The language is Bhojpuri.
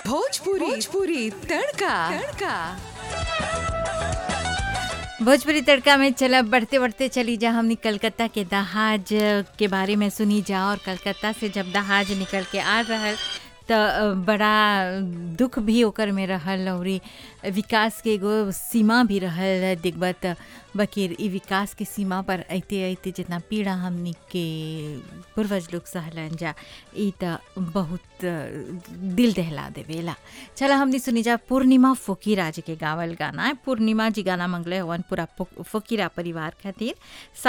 भोजपुरी भोजपुरी तड़का तड़का भोजपुरी तड़का में चला बढ़ते बढ़ते चली जा हमनी कलकत्ता के दहाज के बारे में सुनी जा और कलकत्ता से जब दहाज निकल के आ रहल त बड़ा दुख भी ओकर में रहल और विकास के एगो सीमा भी रहल दिग्बत बकीर ई विकास के सीमा पर अइते अइते जितना पीड़ा हमनी के पूर्वज लोग सहलन जा ई त बहुत दिल दहला देवेला चला हमनी सुनी जा पूर्णिमा फोकीरा जी के गावल गाना है पूर्णिमा जी गाना मंगले हवन पूरा फो- फोकीरा परिवार खातिर